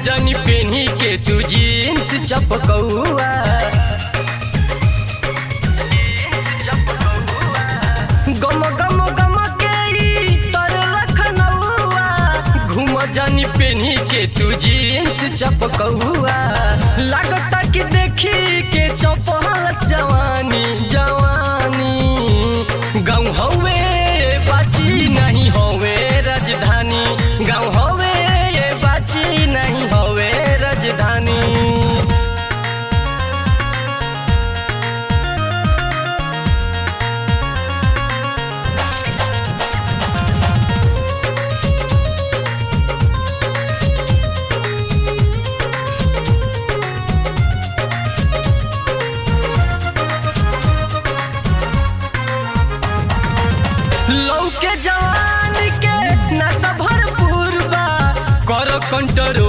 जानी पेनी के तू जीन्स चपकौआ गम गम गम के ई तर लखनऊआ घूम जानी पेनी के तू जीन्स चपकौआ लागता कि देखी के चपहल जवानी जवानी गाँव हवे बाची नहीं हवे राजधानी गाँव हवे बाची नहीं हवे राजधानी लौके जवान के नशा भरपूर बा कर कंट्रोल